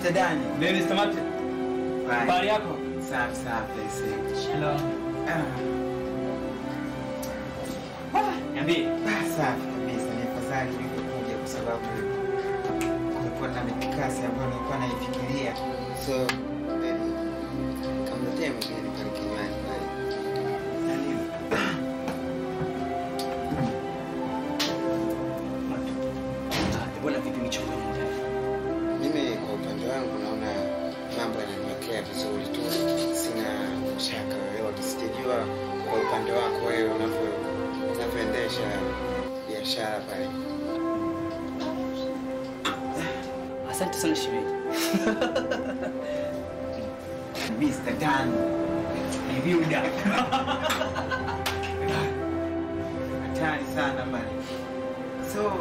Mr. Dani. Mimi Mr. Martin. Habari yako? Safi safi aisee. Hello. Ah, Niambie. ah, safi kabisa. Ni afadhali nilikuja kwa sababu kulikuwa na mikakasi ambayo nilikuwa naifikiria. So, baby, kamletee mwingine pale kinywani pale. Mbona vipi michongo inaendelea? Mimi kwa upande wangu naona mambo yananiwekea vizuri tu, sina shaka yoyote. Sijajua kwa upande wako wewe unavyo unavyoendesha biashara pale. Asante sana shemeji. Mr. Dan. Niviuda. Hatari sana bali. So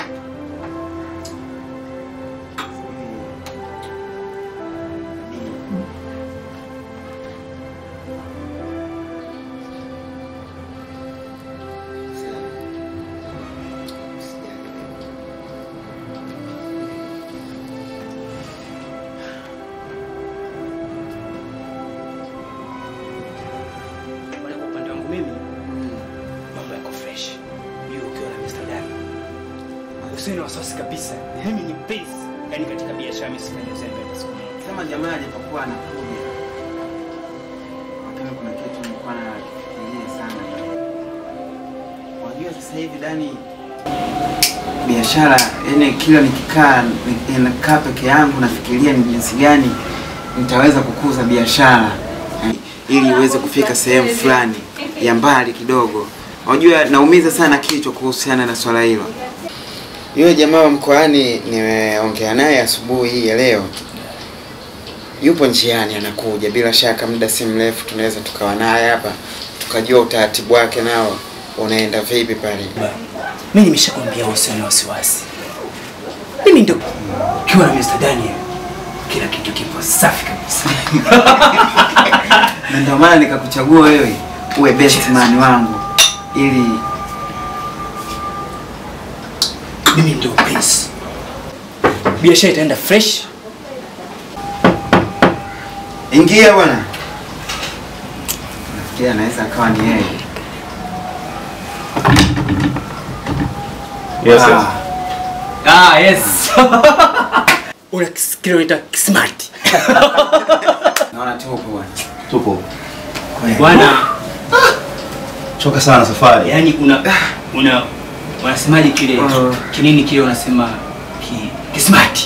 Bwana, kwa upande wangu mimi mambo yako fresh. Hiyo ukiwa na Mr. Dan. Usiwe na wasiwasi kabisa. Mimi ni base. Yaani katika biashara mimi sifanyi uzembe hata siku moja. kama jamaa alipokuwa anakuja, lakini kuna kitu nilikuwa nafikiria sana. Unajua sasa hivi Dani, biashara yani, kila nikikaa ni- nakaa peke yangu nafikiria ni jinsi gani nitaweza kukuza biashara yani, ili iweze kufika sehemu fulani ya mbali kidogo. Unajua naumiza sana kichwa kuhusiana na swala hilo. Yule jamaa wa mkoani nimeongea naye asubuhi hii ya leo, yupo njiani anakuja, bila shaka muda si mrefu tunaweza tukawa naye hapa tukajua utaratibu wake nao unaenda vipi pale. Mimi nimeshakwambia usiwe na wasiwasi. Mimi ndio kiwa na Mr. Daniel. Kila kitu kipo safi kabisa. na ndio maana nikakuchagua wewe uwe best man wangu ili Mimi ndio prince. Biashara itaenda fresh. ingia bwana. Nafikiria anaweza akawa ni yeye. Yes, yes. Ah, Ah, yes. Una kile unaita smart. naona tupo bwana. Tupo. Kweli. Bwana, Choka sana safari. yani una una wanasemaje kile Uh. kinini kile unasema ki, ki smart.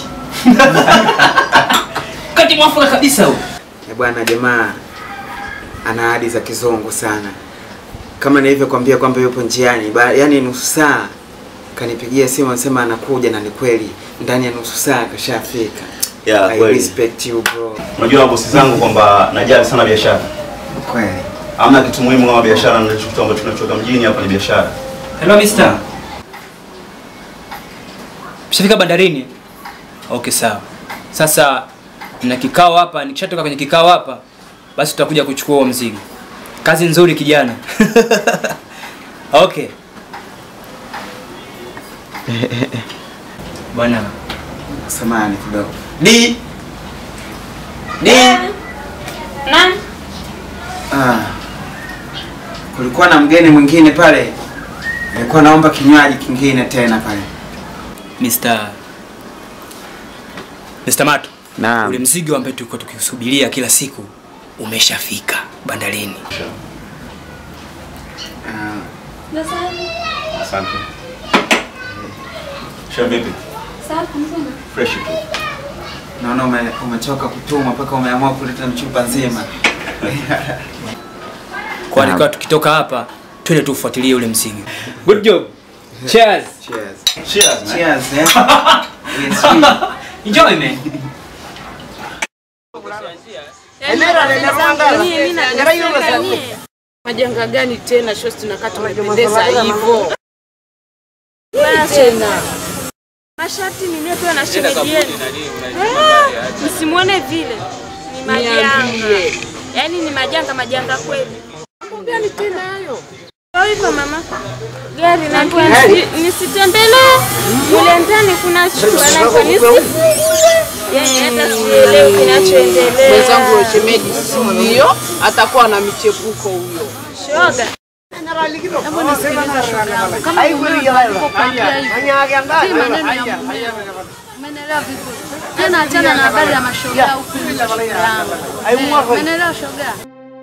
Kati mwafaka kabisa huo. Eh, bwana jamaa ana ahadi za kizungu sana, kama nilivyokwambia kwamba yupo njiani, ba- yaani nusu saa kanipigia simu anasema anakuja, na ni kweli ndani ya nusu saa kashafika. Yeah, I kweli. respect you bro. Unajua bosi zangu kwamba najali sana biashara. Kweli. Hamna kitu muhimu kama biashara na kitu ambacho tunachoka mjini hapa ni biashara. Hello mister. Mshafika bandarini? Okay, sawa. Sasa na kikao hapa, nikishatoka kwenye kikao hapa, basi tutakuja kuchukua huo mzigo. Kazi nzuri kijana. okay. Bwana, Samahani kidogo. Di. Di. Nani? Ah. Kulikuwa na mgeni mwingine pale. Nilikuwa naomba kinywaji kingine tena pale. Mr. Mr. Mato. Naam. Ule mzigo ambao tulikuwa tukisubiria kila siku umeshafika bandarini. Ah, Asante. Sha vipi? Fresh tu. naona ume, umechoka kutuma mpaka umeamua kuleta mchupa nzima. Kwa Naam. hiyo tukitoka hapa twende tufuatilie ule mzigo. Good job. Cheers. Cheers. Cheers, man. Cheers, eh. Yes, sweet. Enjoy man. Majanga gani tena shosti tunakaa tumependeza hivyo? Tena. Mashati niliyopewa na shemeji yenu. Ah, Msimuone vile. Ni majanga. Yaani ni majanga majanga kweli. Mambo gani tena hayo? Kwa hivyo mama, gari naambiwa nisi- nisitembelee mule ndani, kuna chumba naambiwa nisifungue. Yani hata sielewi kinachoendelea. Mwenzangu wa shemeji sio, atakuwa na michepuko huyo. Shoga, Umeelewa vizuri? Tena achana na habari ya mashoga huku nje shoga yangu. Eh, Umeelewa shoga?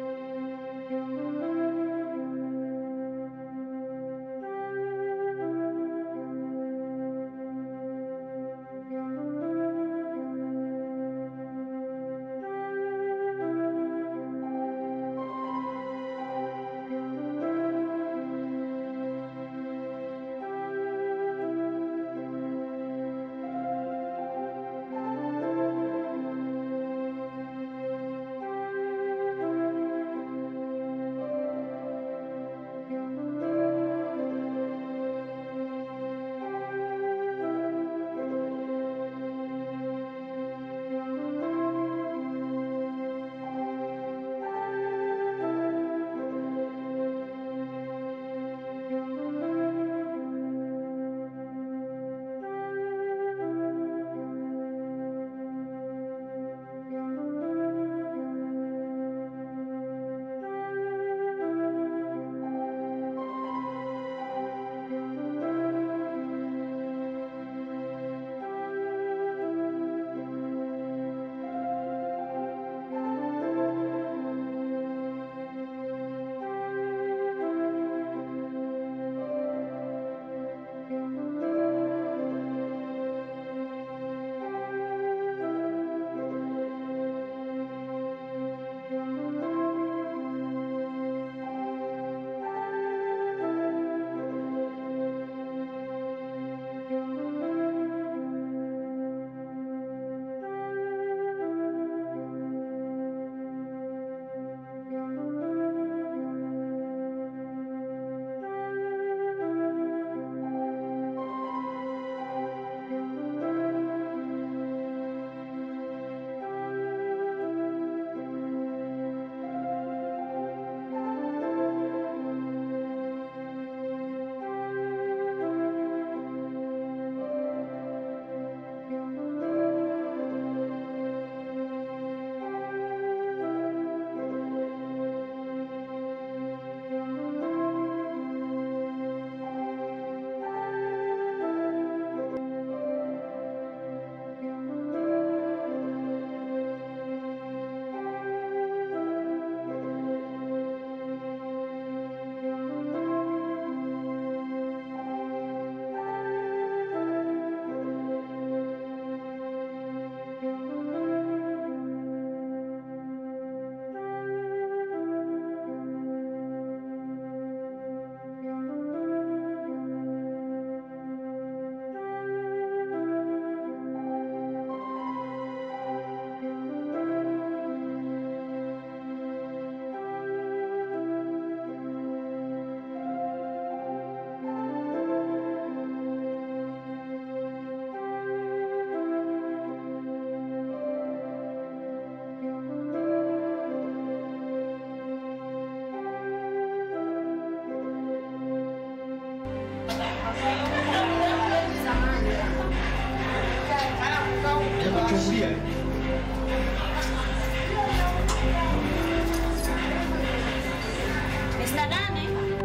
Mr. Dane.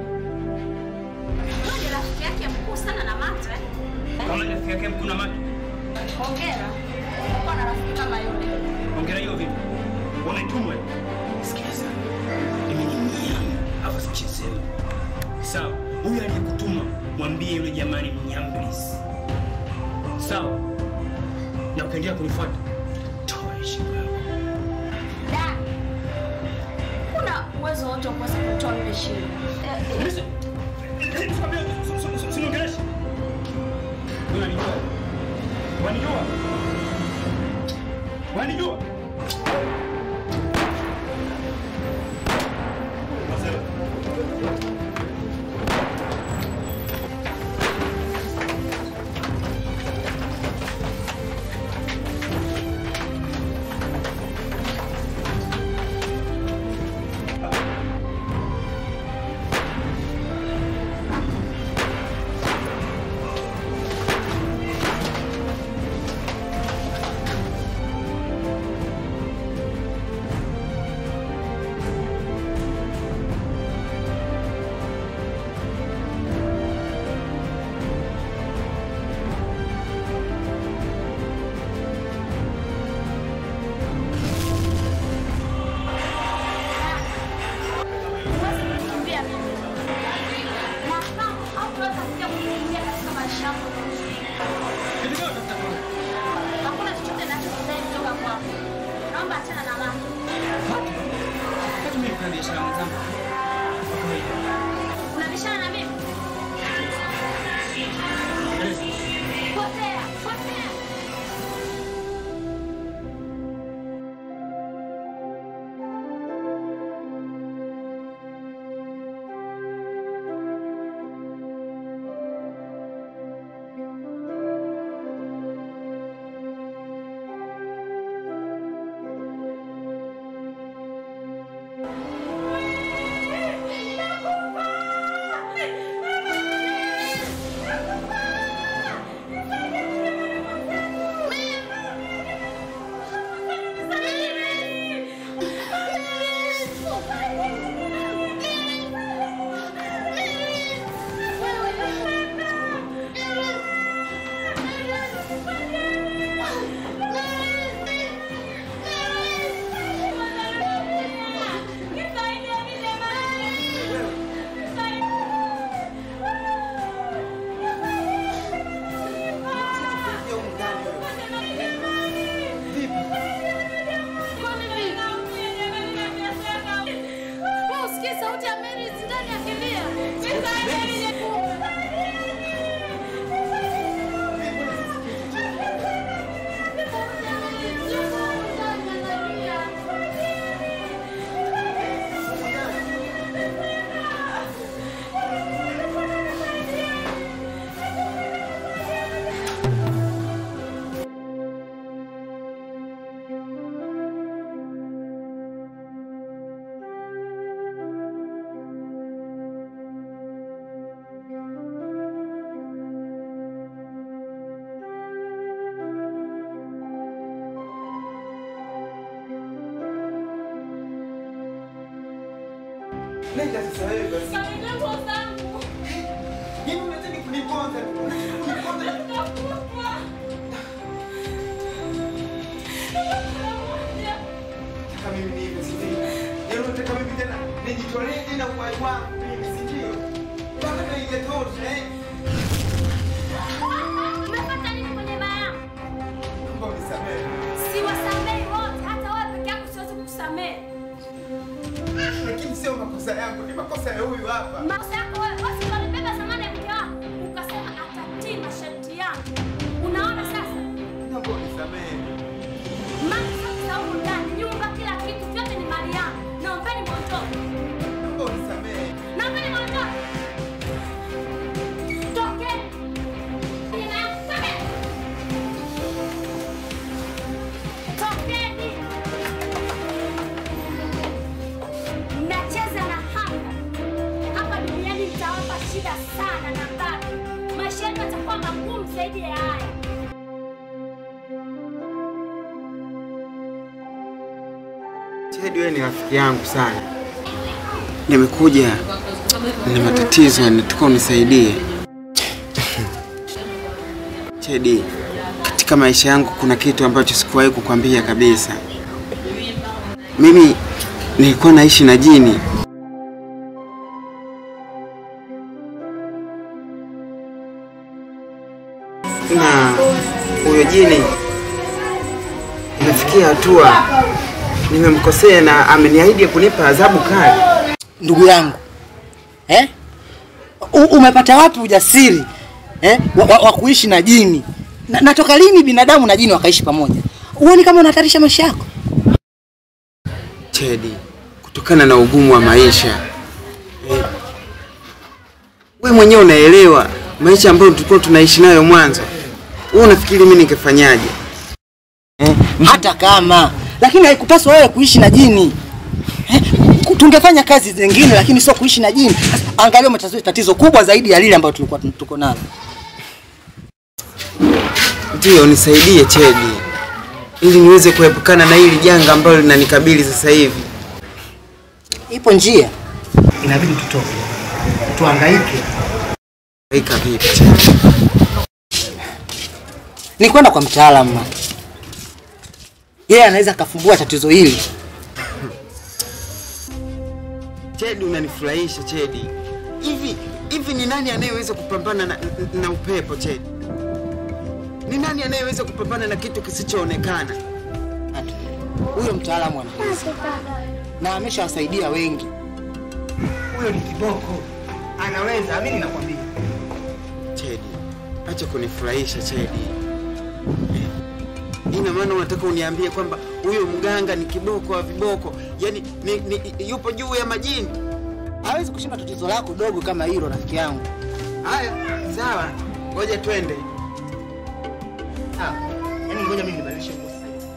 Huyu ni rafiki yake mkuu sana na Mato eh? Kama ni rafiki yake mkuu na Mato. Hongera. Kuwa na rafiki kama yule. Ongera hiyo vipi? Unaitumwa? Sikiliza. Mimi ni mnyama, hapa sichezewi. Sawa, huyu aliyekutuma mwambie yule jamani mnyamblisi. Sawa? Na ukiendelea kunifuata, toa heshima yako. Da. Kuna uwezo wote wa kuweza kutoa yule shida. Eh, eh, Listen. Eh, sikwambia, usi- usi- usiniongeleshe. Unanijua? Wanijua? Wanijua? Marcelo. Nenda sasa wewe basi. Kanipe nguo zangu. Nini unataka kuniponza? Unataka kuniponza? Nakufa. Nataka mimi niive, si ndio? Yaani unataka mimi tena nijitolee tena uhai wangu mimi, si ndio? Mpaka ndio ingetosha, eh? Umepata nini kwenye baa yangu? Naomba unisamehe. Siwasamehi wote, hata wewe peke yako siwezi kukusamehe. Lakini sio makosa yangu, ni makosa ya huyu hapa. Makosa yako wewe, wewe si ulibeba zamani ya mke wako ukasema atatii masharti yangu. Unaona sasa? Naomba unisamehe. Mali zote za humu ndani, nyumba, kila kitu, vyote ni mali yangu. Naombeni mwondoke. Naomba unisamehe. Naombeni mwondoke. Tokeni. Tokeni. Tokeni. Mnacheza na hapa. Hapa duniani mtawapa shida sana na bado. Maisha yenu yatakuwa magumu zaidi ya haya. Chedi, wewe ni rafiki yangu sana. Nimekuja na matatizo, nataka unisaidie. Chedi, katika maisha yangu kuna kitu ambacho sikuwahi kukwambia kabisa. Mimi nilikuwa naishi na jini. Na huyo jini imefikia hatua nimemkosea na ameniahidi kunipa adhabu kali. ndugu yangu eh? U, umepata wapi ujasiri eh? wa, wa, wa kuishi na jini na, natoka lini binadamu na jini wakaishi pamoja huoni kama unahatarisha maisha yako Chedi, kutokana na ugumu wa maisha eh, we mwenyewe unaelewa maisha ambayo tulikuwa tunaishi nayo mwanzo. Wewe unafikiri mimi ningefanyaje? eh? hata kama lakini haikupaswa wewe kuishi na jini eh? ku- tungefanya kazi zingine lakini sio kuishi na jini Sasa, angalia umetazua tatizo kubwa zaidi ya lile ambayo tulikuwa tun- tuko nalo Ndio, nisaidie Chedi, ili niweze kuepukana na hili janga ambalo linanikabili sasa hivi. ipo njia inabidi tutoke tuangaike Ika vipi Chedi? ni kwenda kwa mtaalamu yeye anaweza akafumbua tatizo hili Chedi, unanifurahisha Chedi. Hivi hivi ni nani anayeweza kupambana na, na, na upepo Chedi? Ni nani anayeweza kupambana na kitu kisichoonekana? huyo mtaalamu anaweza na ameshawasaidia wengi huyo ni kiboko anaweza amini nakwambia Chedi, acha kunifurahisha Chedi. Eh, Ina maana unataka uniambie kwamba huyo mganga ni kiboko wa viboko, yaani ni, ni, yupo juu ya majini? hawezi kushinda tatizo lako dogo kama hilo rafiki yangu Haya, sawa, ngoja twende. sawa yaani ngoja mimi nibadilishe nguo sasa hivi.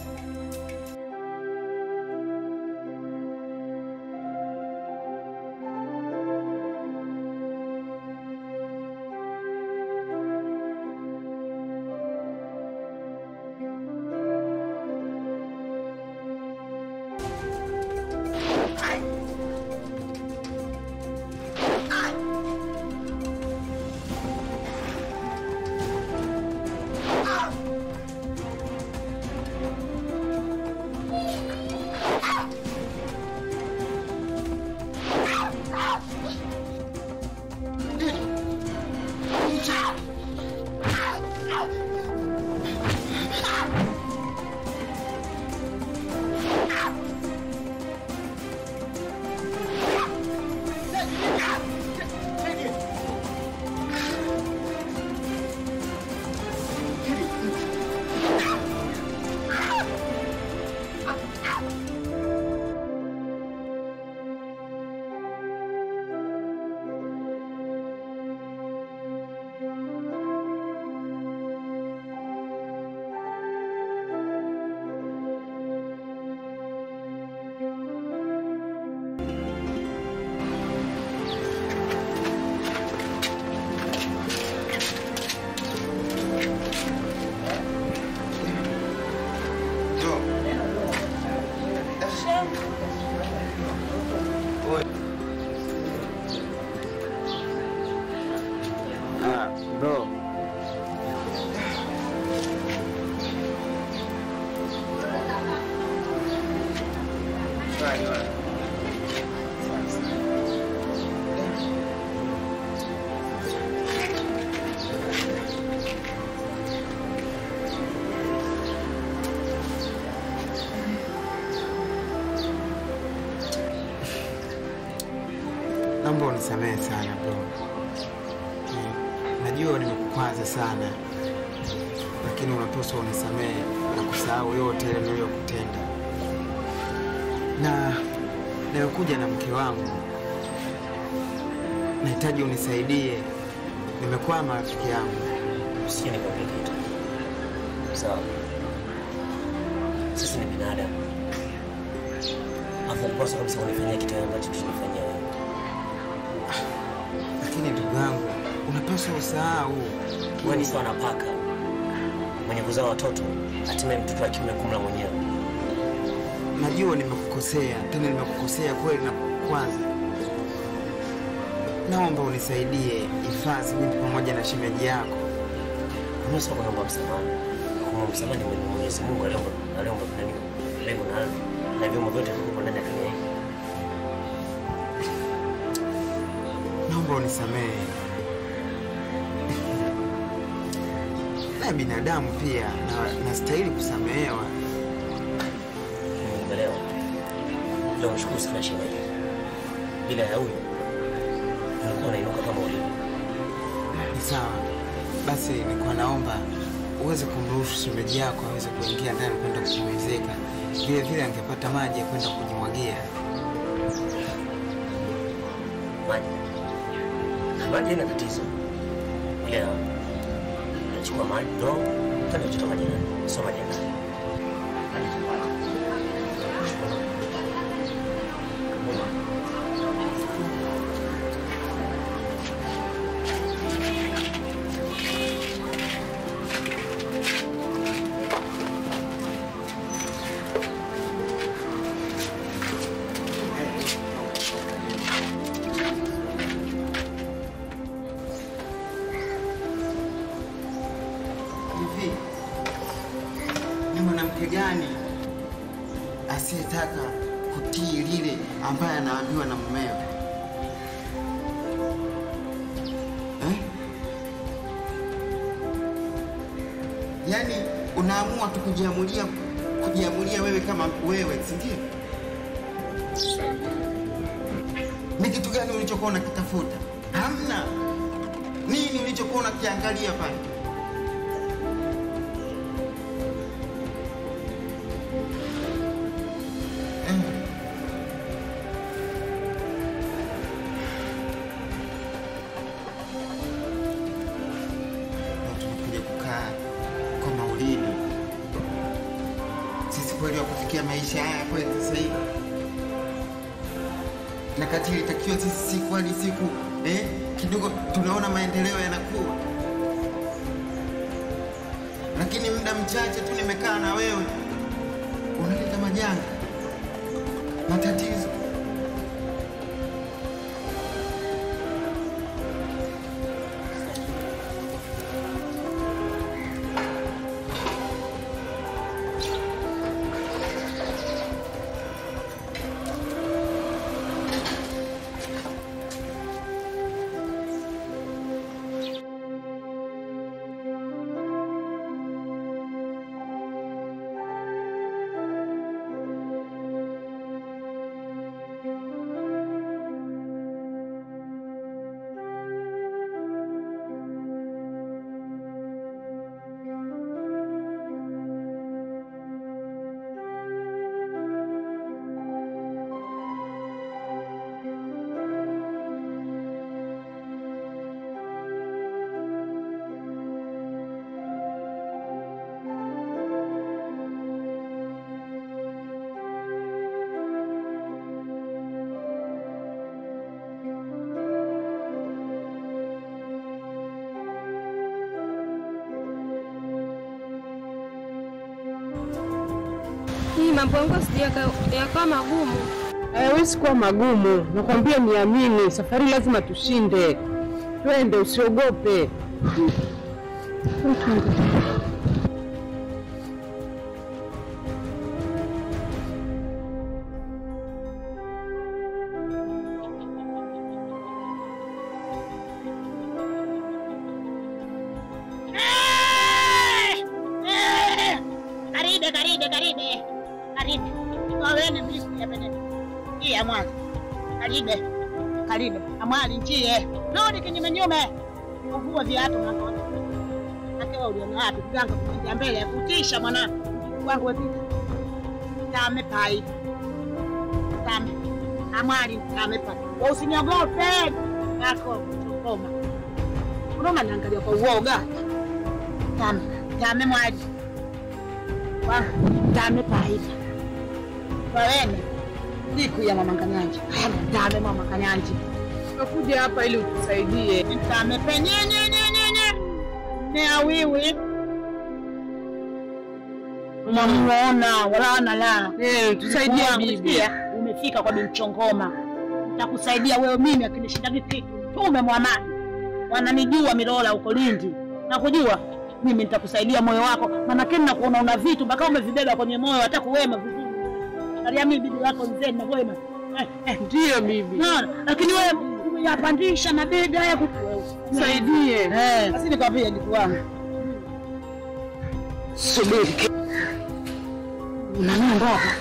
kali wala. Naomba unisamehe sana bro. Eh, Najua nimekukwaza sana, lakini unapaswa unisamehe na kusahau yote yale niliyokutenda. Na nimekuja na mke wangu, nahitaji unisaidie. Nimekwama rafiki yangu. Usikie nikwambie kitu. Sawa. Sisi ni binadamu. Hapo kosa kabisa unifanyia kitu ambacho tunifanyia wewe. Lakini ndugu yangu, unapaswa usahau. Wewe ni sawa na paka mwenye kuzaa watoto, hatimaye mtoto wa kiume kumla mwenyewe. Najua nimekukosea, tena nimekukosea kweli na kukwaza. Naomba unisaidie hifadhi mimi pamoja na shemeji yako. Unaweza kuomba msamaha. Kuomba msamaha ni mwenye Mwenyezi Mungu aliomba aliomba nani? Lengo na na vyombo vyote viko ndani ya dunia hii. Naomba unisamehe. Na binadamu pia na nastahili kusamehewa. Nimeelewa. Leo mshukuru sana shemeji. Bila ya huyo nilikuwa nainuka kama ulivyo. Ni sawa. Basi nilikuwa naomba uweze kumruhusu shemeji yako aweze kuingia ndani kwenda kupumzika. Vile vile angepata maji ya kwenda kujimwagia. Maji. Maji haina tatizo. Ila nachukua maji ndo tena kuchota maji ndani. Sio maji ndani. Hivi ni mwanamke gani asiyetaka kutii lile ambaye anaambiwa na mumewe eh? Yaani unaamua tu kujiamulia kujiamulia wewe kama wewe, si ndio? Ni kitu gani ulichokuwa unakitafuta? Hamna. Nini ulichokuwa unakiangalia pale? na tunakuja kukaa kwa maulidi. Sisi kweli wa kufikia maisha haya kweli sasa hivi, na kati ilitakiwa sisi siku hadi siku eh, kidogo tunaona maendeleo yanakuwa, lakini muda mchache tu nimekaa na wewe unaleta majanga, matatizo. Hii mambo yangu sije yakawa magumu. Hayawezi kuwa magumu, nakwambia niamini, safari lazima tushinde. Twende, usiogope. Karibu. Wawene mliku ya benene. Hii ya mwanzo. Karibe. Karibe. Amwali njie. Nodi kinyume nyume. Uvua viatu mwanzo. Akewa uliona wapi kuganga kuingia mbele ya kutisha mwana. Wangu wepita. Tame pai. Tame. Amwali tame pai. Wa usiniogope. Yako koma. Unaona naangalia kwa uoga. Tame. Tame mwali. Wa tame pai. Wawene. Siku ya mama Kanyanji. Tame mama Kanyanji. Tumekuja hapa ili utusaidie. Tame penyenyenyenyenye. Ne awiwi. Unamuona wala ana la. Eh, tusaidie Wangu, bibi. sikia, Umefika kwa Binchongoma. Nitakusaidia wewe mimi akinishinda kitu. Tume mwamani. Wananijua Milola huko Lindi. Nakujua mimi nitakusaidia moyo wako. Maana kile nakuona una vitu mpaka umevibeba kwenye moyo hata kuwema vizuri. Angalia mimi bibi lako mzee na wema. Eh, eh. Ndio bibi. Naona, lakini wewe umeyapandisha mabega haya kuku wewe. Saidie. Eh, basi nikwambie ndugu wangu. Subiri. Unaniomba hapa.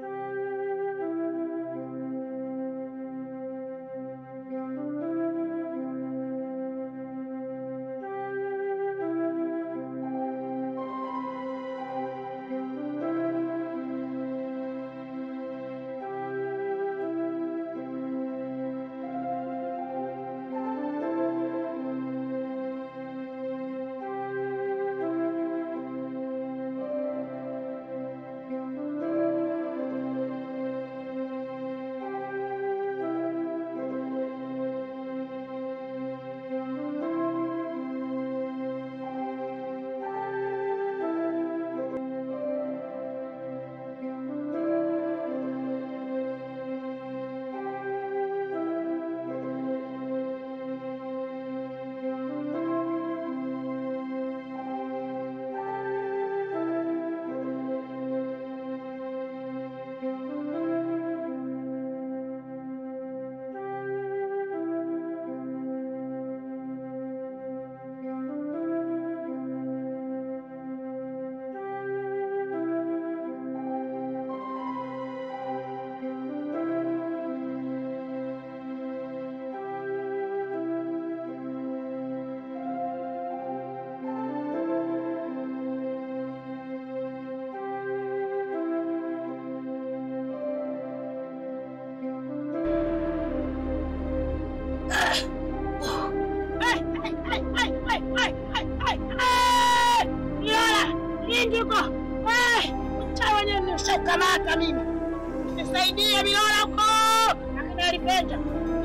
Lindi huko. Mchawi wenyewe nimeshakamata mimi. Nisaidie Bilola huko. Akina Lipenda.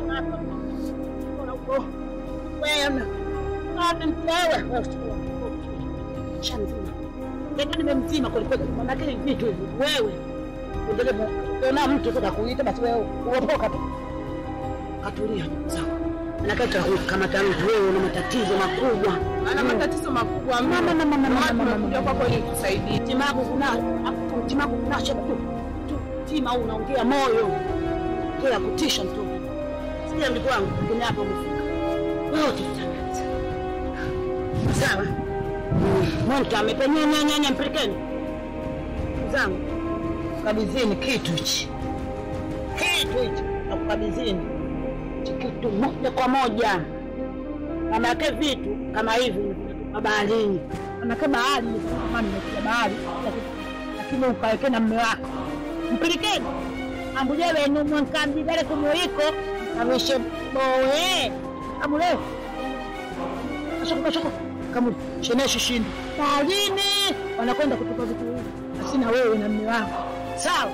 Bilola huko. Wewe. Wapi mtewe? Wewe chukua. Shamzima. Ndio nimemzima kwa kweli. Maana kile vitu hivi wewe. Ndio kuna mtu kuta kuita basi wewe uopoka tu. Katulia sawa. Anakata kamata mtu wewe una matatizo makubwa. Ana matatizo makubwa mno. Mama, mama, mama, Ndio maana mama, tumekuja mama. kwako ili tusaidie. Timagu kuna timagu kuna shida tu. Tu tima au unaongea moyo. Kila kutisha mtu. Sikia ndugu wangu, kwenye hapo umefika. Wewe tutaanza. Sawa? Monta amepenye nyanya nyanya mpelekeni. Zangu. Kabizini kitu hichi. Kitu hichi. Nakukabizini. Hichi Kitu moja kwa moja. Manake vitu kama hivi baharini. Manake bahari kama nimetia bahari lakini ukaweke na mme wako mpilikeni ambuje wenu mwankambigale kumuiko kawishe bowe amuleo kashoko kashoko kamu sheneshi shindu baharini wanakwenda kutupa vitu hivi asina wewe na mme wako sawa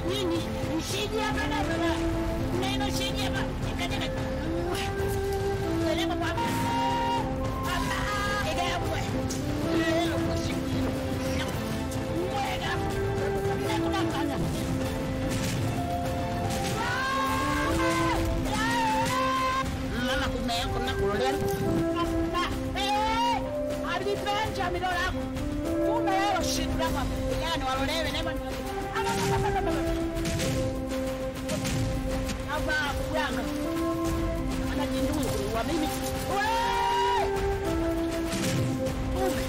nini? Usije hapa na baba. Neno usije hapa. Ikaje Peleka kwa Hapa. Ega kwa. Leo kwa siku. Mwega. Nakula kaza. Mama kumea kuna kulolea. Eh! Alipenja midora yako. Kumbe yao shida hapa. Yani walolewe nema. Hapa kujanga. Anajindui wa mimi. Wewe! Kumbe.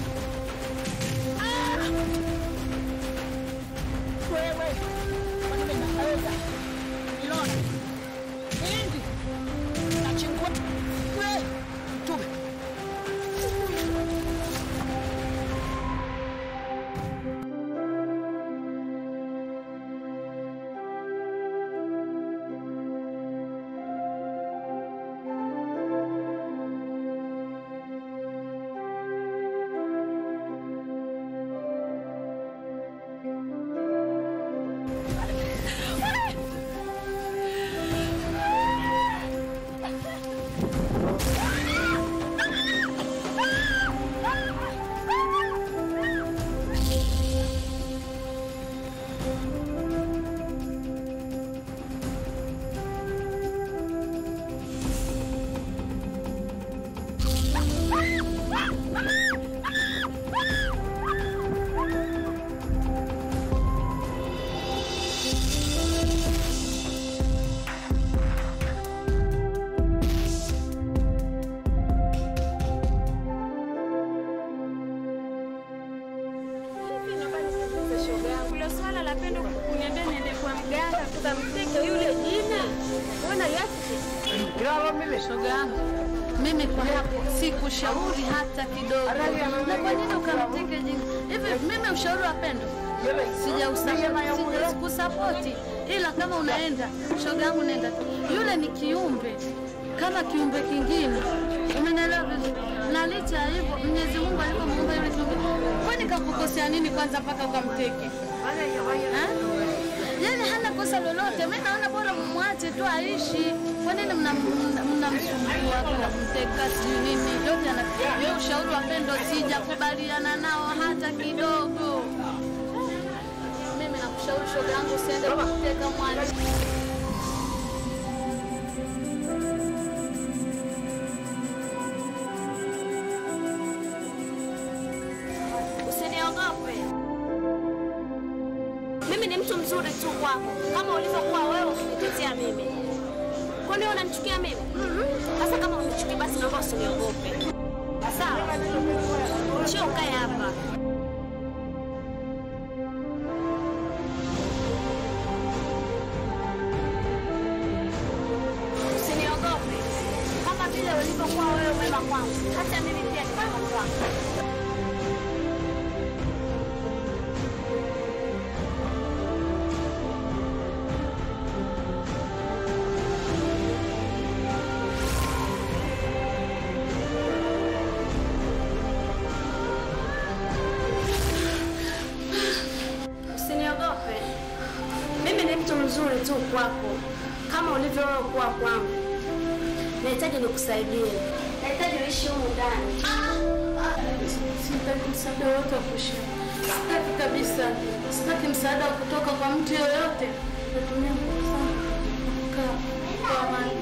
Ah! Wewe. Kwani mimi naweza? Nilona. Hindi. Nachingua. Wewe. Mtume. Kule swala la pendo kuniambia niende kwa mganga tukamteke yule jina. Mbona yake? Shoga yangu, mimi kwa hapo sikushauri hata kidogo. Na kwa nini ukamteke jinga? Hivi mimi ushauri wa pendo sijausapoti, ila kama unaenda, shoga yangu, nenda tu. Yule ni kiumbe kama kiumbe kingine, umenielewa vizuri? Na licha ya hivyo, Mwenyezi Mungu alivyomuumba yule kiumbe, kwani kakukosea nini kwanza mpaka ukamteke? Ha? Yaani hana kosa lolote. Mimi naona bora mwache tu aishi. Kwa nini mnamsumbua mna, mna kumteka sijui nini? Yote ana hiyo ushauri wa pendo sijakubaliana nao hata kidogo. Mimi nakushauri shoga yangu usiende kumteka mwache. Usiniogope. Mimi ni mtu mzuri tu kwako, kama ulivyokuwa wewe ukinitetea mimi. Kwani wewe unanichukia mimi? Sasa kama unichukia, basi naomba usiniogope. Sawa? Njoo ukae hapa. Usiniogope. Kama vile ulivyokuwa wewe mwema kwangu, hata mimi pia ni mwema kwako. Usiniogope. Mimi ni mtu mzuri tu kwako, kama ulivyo wewe kuwa kwangu. Nahitaji nikusaidie, nahitaji uishi humu ndani. Sitaki msaada wowote wa kushia. Sitaki kabisa. Sitaki msaada wa kutoka kwa mtu yoyote. Natumia nguvu zangu kukaa kwa amani.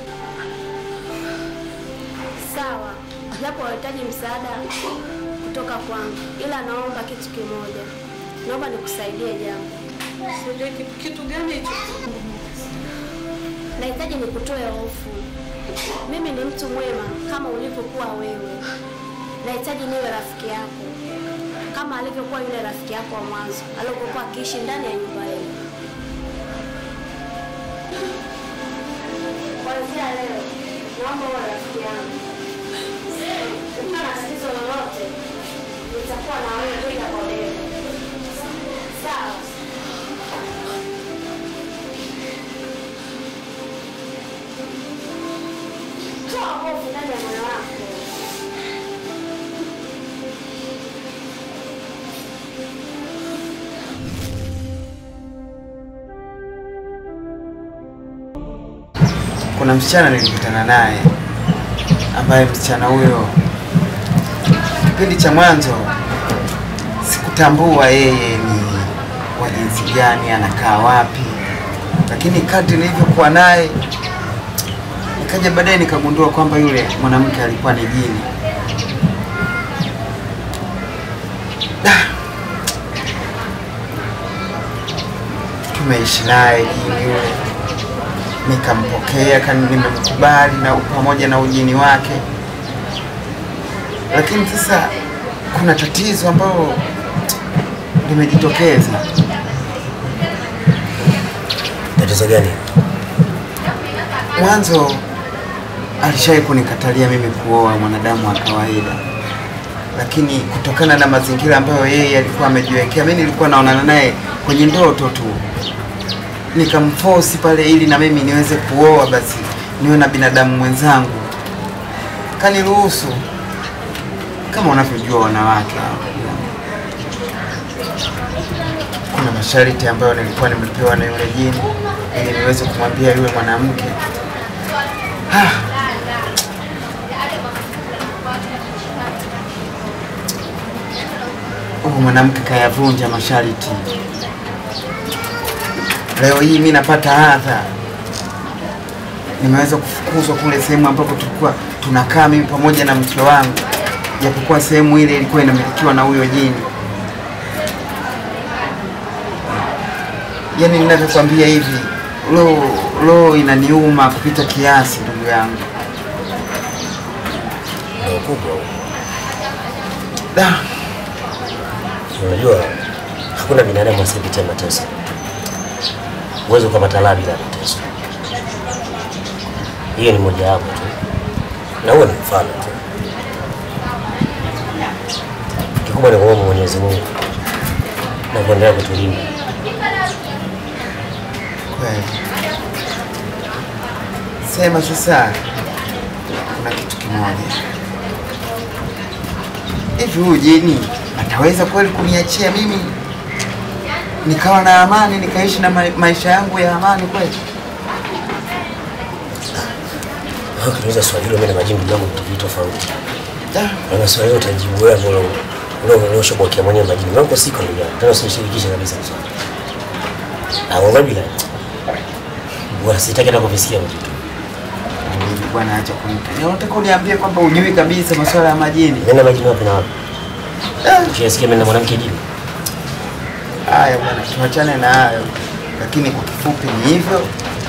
Sawa, japo wahitaji msaada kutoka kwangu, ila naomba kitu kimoja, naomba nikusaidie jambo. Sijui kitu, kitu gani hicho? Nahitaji nikutoe hofu. Mimi ni mtu mwema kama ulivyokuwa wewe. Nahitaji niwe rafiki yako kama alivyokuwa yule rafiki yako wa mwanzo aliyokuwa akiishi ndani ya nyumba yenu. Kuanzia leo, naomba uwe rafiki yangu. Ukiwa na tatizo lolote, nitakuwa na wewe bega kwa bega. Sawa? Toa hofu ndani ya moyo wako. kuna msichana nilikutana naye ambaye msichana huyo kipindi cha mwanzo sikutambua yeye ni wa jinsi gani, anakaa wapi, lakini kadri nilivyokuwa naye nikaja baadaye nikagundua kwamba yule mwanamke alikuwa ni jini. Da. Tumeishi naye jini yule, nikampokea kani, nimemkubali na pamoja na ujini wake, lakini sasa kuna tatizo ambalo limejitokeza. Tatizo gani? Mwanzo alishawahi kunikatalia mimi kuoa mwanadamu wa kawaida, lakini kutokana na mazingira ambayo yeye alikuwa amejiwekea, mimi nilikuwa naonana naye kwenye ndoto tu, nikamforce pale ili na mimi niweze kuoa, basi niwe na binadamu mwenzangu. Kaniruhusu kama unavyojua wanawake hao. kuna masharti ambayo nilikuwa nimepewa na yule jini ili niweze kumwambia yule mwanamke ah. Huyu mwanamke kayavunja masharti. Leo hii mi napata adha, nimeweza kufukuzwa kule sehemu ambapo tulikuwa tunakaa mimi pamoja na mke wangu, japokuwa sehemu ile ilikuwa inamilikiwa na huyo jini. yani ninavyokwambia hivi, roho roho inaniuma kupita kiasi, ndugu yangu. Ndio kubwa. Da, Unajua hakuna binadamu asiyepitia mateso. Huwezi ukapata raha bila mateso. Hiyo ni moja wapo tu, na huo ni mfano tu. Kikubwa ni kuomba Mwenyezi Mungu na kuendelea kutulinda. kweli. Sema sasa, kuna kitu kimoja hivi, huyu jini ataweza kweli kuniachia mimi nikawa na amani nikaishi na ma maisha yangu ya amani kweli? Ukiniuliza swali hilo, mimi na majibu yangu vitu vitu tofauti. Da, Na swali hilo utajibu wewe ambalo ule ulioshobokia mwenyewe majibu yangu siko ndugu yangu. Tena usinishirikishe kabisa swali. Ah, wewe bila. Bwana sitaki hata kuvisikia vitu. Hivi bwana, acha kunipa. Unataka uniambie kwamba ujui kabisa masuala ya majini? Mimi na majibu wapi na wapi? Ukisikia mimi na mwanamke jini. Haya bwana, tuachane na hayo, lakini kwa kifupi ni hivyo,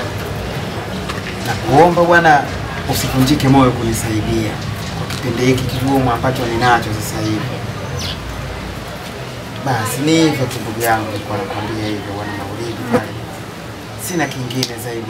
na kuomba bwana usivunjike moyo kunisaidia kwa kipindi hiki kigumu ambacho ninacho sasa hivi. Basi ni hivyo tu ndugu yangu, nilikuwa nakwambia hivyo bwana Maulidi pale, sina kingine zaidi.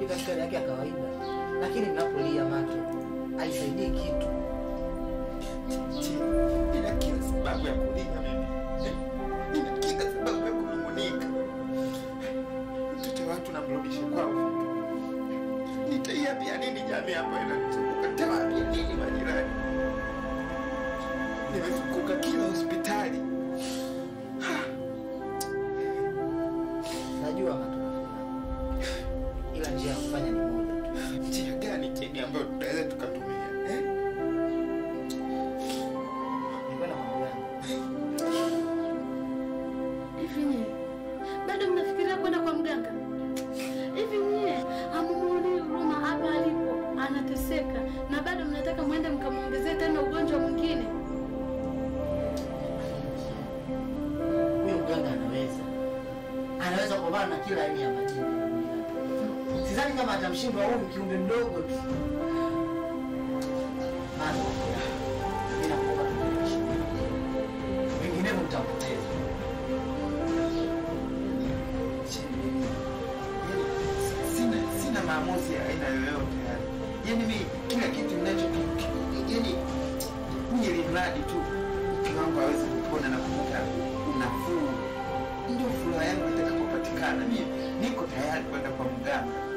anarudi katika hali yake ya kawaida, lakini mnapolia macho haisaidii kitu. Nina kila sababu ya kulia mimi. Nina kila sababu ya kunung'unika. Mtoto wa watu namrudisha kwao. Nitaiambia nini jamii ambayo inanizunguka? Nitawaambia nini majirani? Nimezunguka kila hospitali. Najua matokeo, ila njia ya kufanya ni moja tu. Njia gani Jeni ambayo tunaweza tukatumia eh? Nikwenda kwa mganga. Hivi nyie bado mnafikiria kwenda kwa mganga? Hivi nyie hamumuoni huruma hapa alipo anateseka, na bado mnataka mwende mkamwongezee tena ugonjwa mwingine? Huyo mganga anaweza, anaweza kupambana na kila aina ya majini duniani. Sidhani kama atamshindwa huyu kiumbe mdogo tu. Bado mimi nakuomba turekebishe, vinginevyo mtampoteza. Sina sina maamuzi ya aina yoyote yani. Yaani mimi kila kitu ninacho yani mimi ili mradi tu mke wangu aweze kupona na kupata nafuu. Ndio furaha yangu itakapopatikana. Mimi niko tayari kwenda kwa mganga.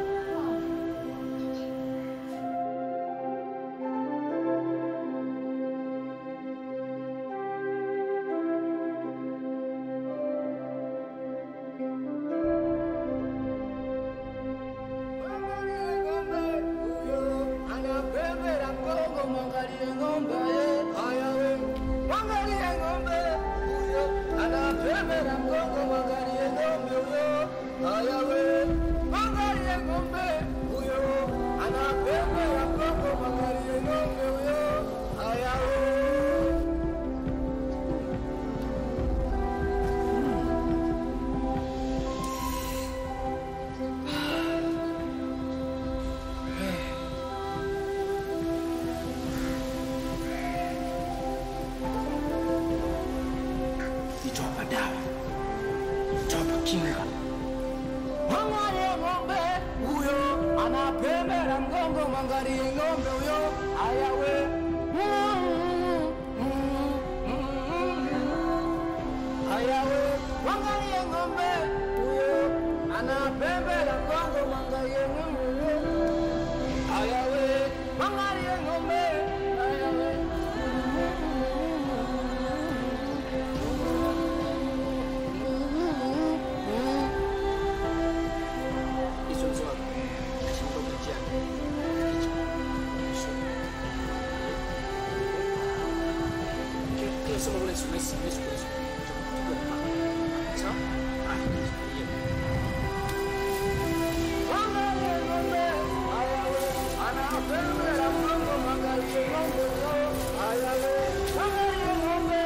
anapembera mgongo, mwangalie ng'ombe haya we, mwangalie ng'ombe huyo, anapembera mgongo, mwangalie ng'ombe huyo haya we, mwangalie ng'ombe huyo, anapembera mgongo, mwangalie ng'ombe huyo haya we. Nitawapa dawa. Nitawapa kinga. Mwangalie ng'ombe huyo anapembera mgongo, mwangalie ng'ombe huyo haya we. Haya we, mwangalie ng'ombe huyo anapembera mgongo, mwangalie ng'ombe huyo haya we, mwangalie ng'ombe haya we. Hizo hizo hapo. Shamba mjani. Kile sema ule sura sisi sisi sisi. Sawa? Ah, Mwangalie ng'ombe haya we, anapembera mgongo, mwangalie ng'ombe huyo haya we, mwangalie ng'ombe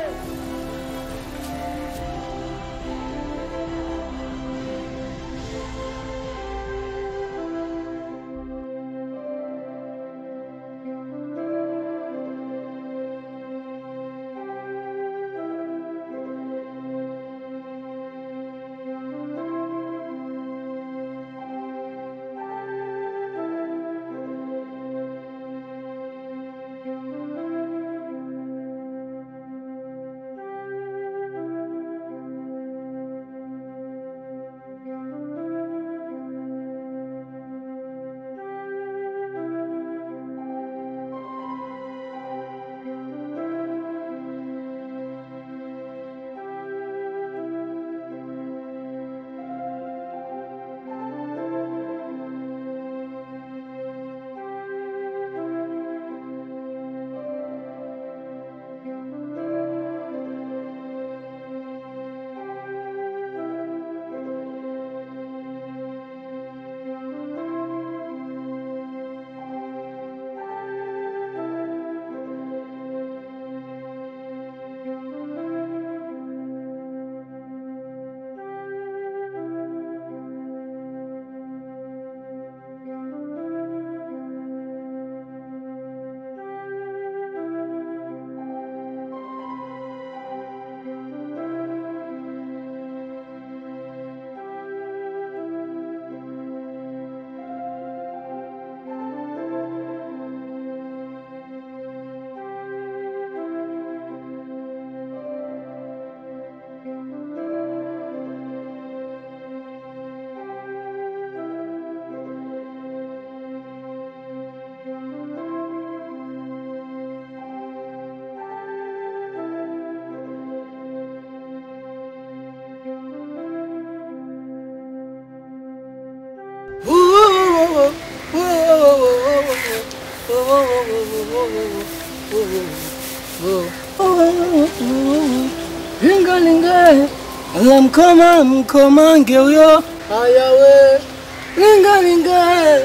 Lingalinga, la mkoma mkomange huyo. Haya we, lingalinga.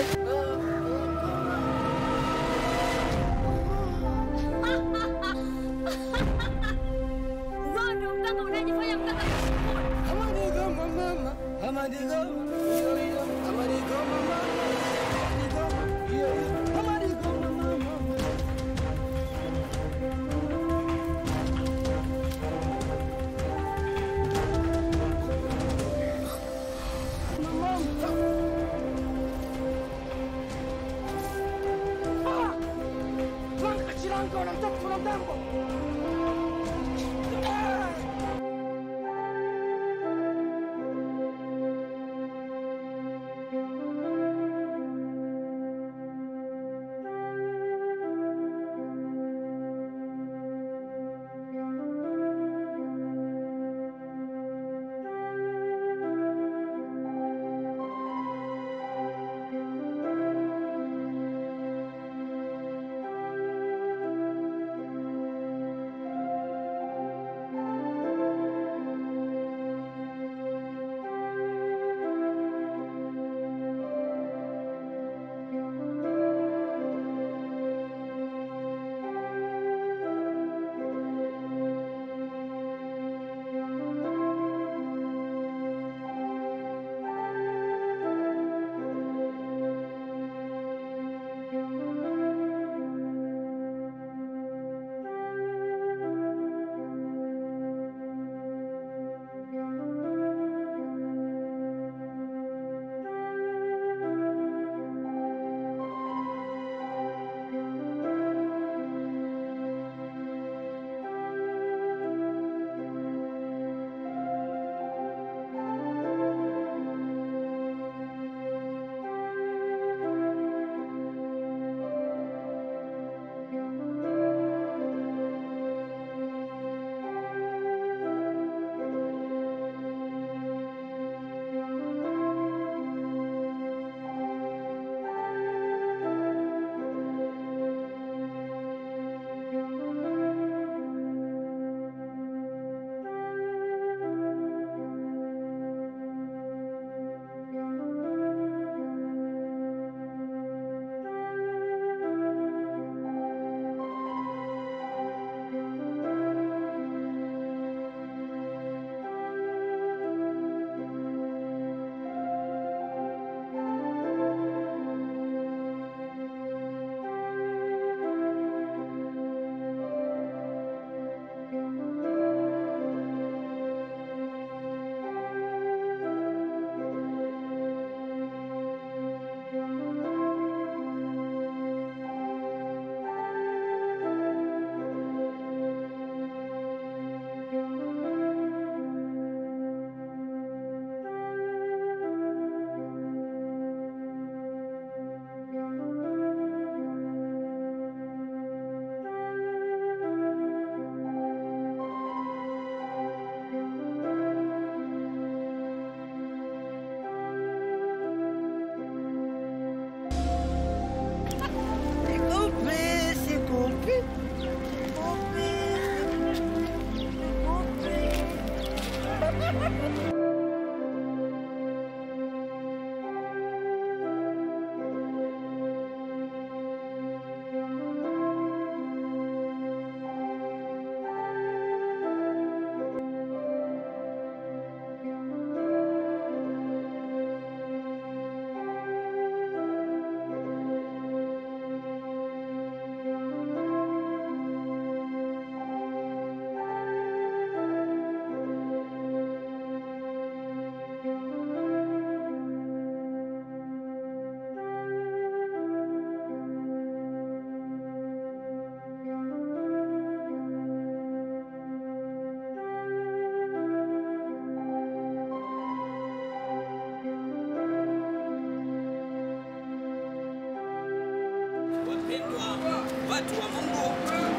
watu wa Mungu.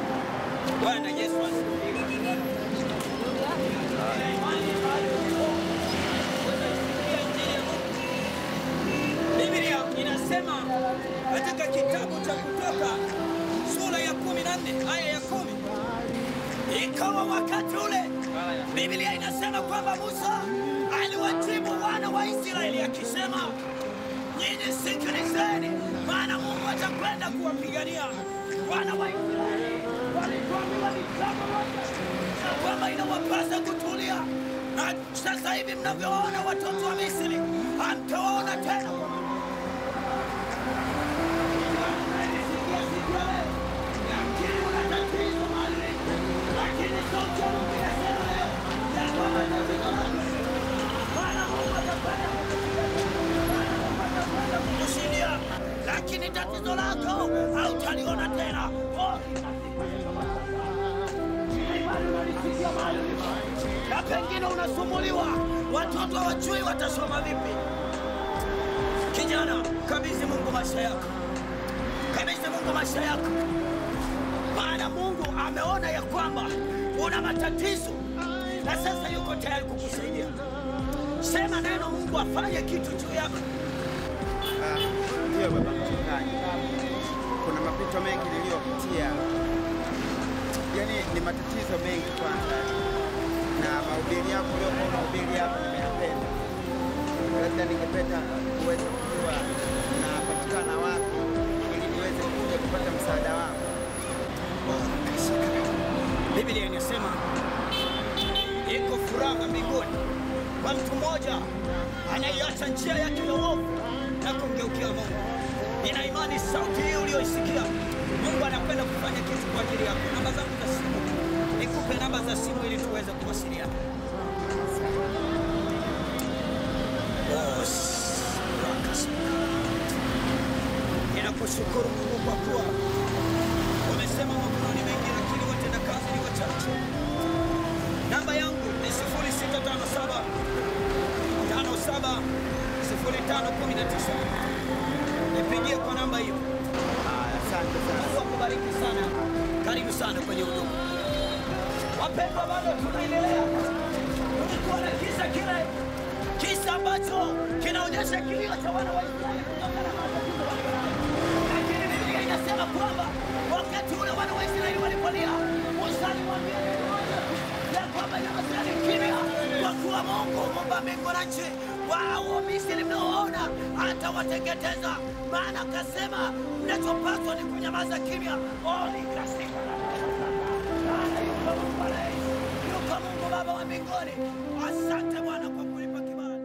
Bwana Yesu asifiwe. Biblia inasema katika kitabu cha Kutoka wa wakati ule. Biblia inasema kwamba Musa aliwajibu wana wa Israeli akisema, nyinyi sikilizeni, maana Mungu atakwenda kuwapigania wana wa Israeli. Walituambiwa ni jambo moja, ya kwamba inawapasa kutulia, na sasa hivi mnavyowaona watoto wa Misri hamtawaona tena kwa maana kushindia, lakini tatizo lako hautaliona tena. Na pengine unasumbuliwa, watoto hawajui watasoma vipi. Kijana, kabidhi Mungu maisha yako, kabidhi Mungu maisha yako, maana Mungu ameona ya kwamba una matatizo na sasa yuko tayari kukusaidia. Sema neno, Mungu afanye kitu juu yako. Ndiyo baba mchungaji, kuna mapito mengi niliyopitia, yaani ni matatizo mengi kwanza, na mahubiri yako uliokuwa unahubiri hapa nimeyapenda. Labda ningependa uweze kujua unapatikana wapi, ili niweze kuja kupata msaada wako. Biblia inasema iko furaha mbinguni kwa mtu mmoja anaiacha njia yake ya uovu na kumgeukia Mungu. Nina imani sauti hii uliyoisikia, Mungu anakwenda kufanya kitu kwa ajili yako. Namba zangu za simu, nikupe namba za simu ili tuweze kuwasiliana. Boss, Ninakushukuru Mungu kwa kuwa wamesema mavuno ni mengi, lakini watenda kazi ni wachache. Namba yangu ni 0657 57 0519. Nipigie kwa namba hiyo. Asante sana. Mungu akubariki sana. Karibu sana kwenye huduma. Wapendwa, bado tunaendelea. Tulikuwa na kisa kile kisa ambacho kinaonyesha kilio cha wana wa Israeli kutokana na matatizo walionayo. Lakini Biblia inasema kwamba wakati ule wana wa Israeli walipolia, Musa alimwambia neno moja tu, ya kwamba nyamazeni kimya, kwa kuwa Mungu muumba mbingu na nchi, wao Misri mnaoona atawateketeza. Maana akasema mnachopaswa ni kunyamaza kimya. Oli kasika Maana yuko Mungu anayeishi, yuko Mungu Baba wa mbinguni. Asante Bwana kwa kunipa kibali.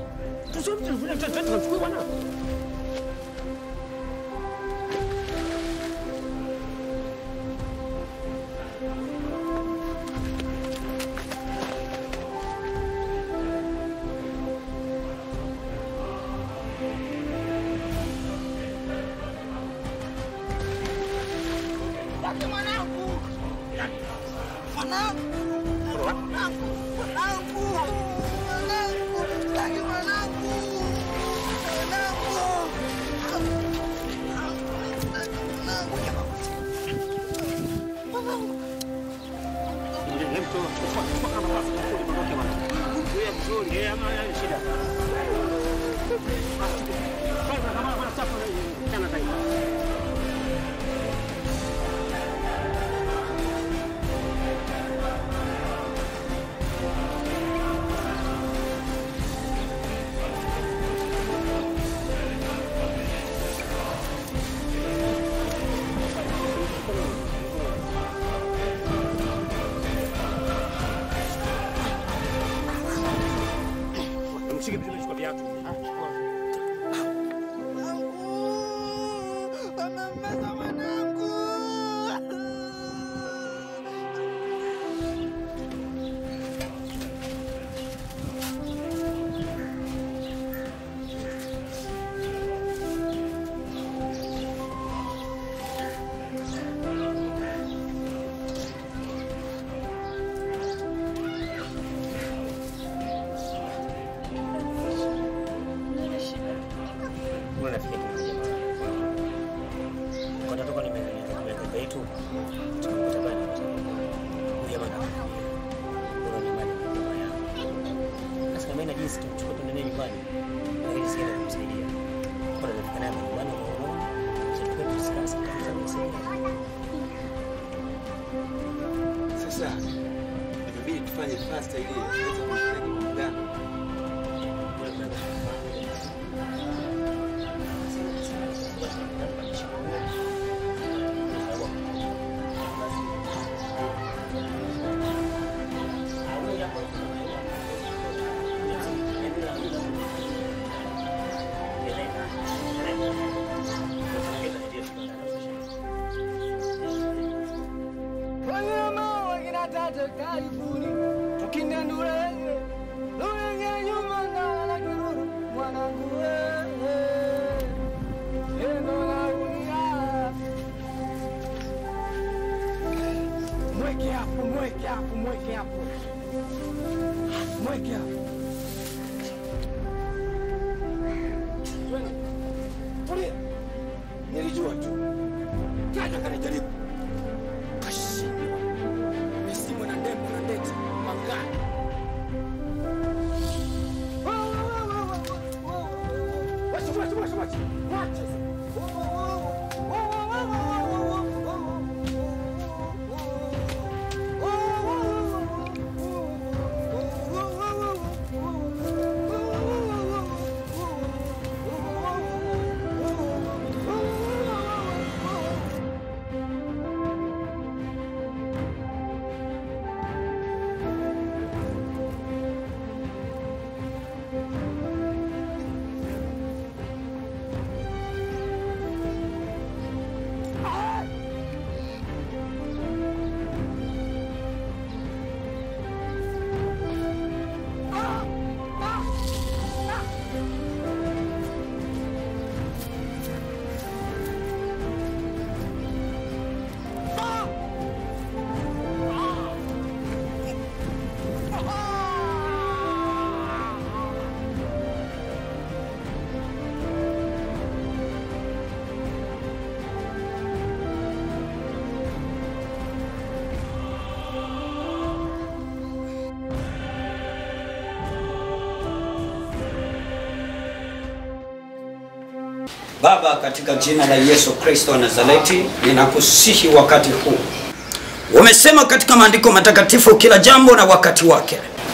Tunachukua bwana. vizuri. Eh, ama yani shida. Kwanza kama kuna safa sana zaidi. Mshike vizuri, chukua viatu. Mbona nafikia kuna jamaa? Kwa natoka nimekuja yetu. Tukakuta bani. Huyu jamaa anakuja. Kwa nyumbani kwa jamaa yangu. Sasa kama ina jinsi tumchukue tuende naye nyumbani. Na jinsi gani kumsaidia. Kwa nafika naye nyumbani kwa roho. Sasa tusikase kabisa kumsaidia. Sasa inabidi tufanye fast ili tuweze kumpeleka kwa mganga. Wanyama wakina tata karibuni, tukindandulenge lulenge nyuma ngala kiruru mwanangu wewe endo naulia mweke hapo, mweke hapo, mweke hapo, mweke hapo. Twende. Tulia. Nilijua tu. Kaja kanijaribu kashindwa. Misimu na ndembe na ndete mangani. Wacha, wacha, wacha, wacha. Wacha. Baba, katika jina la Yesu Kristo wa Nazareti, ninakusihi wakati huu. Umesema katika maandiko matakatifu kila jambo na wakati wake,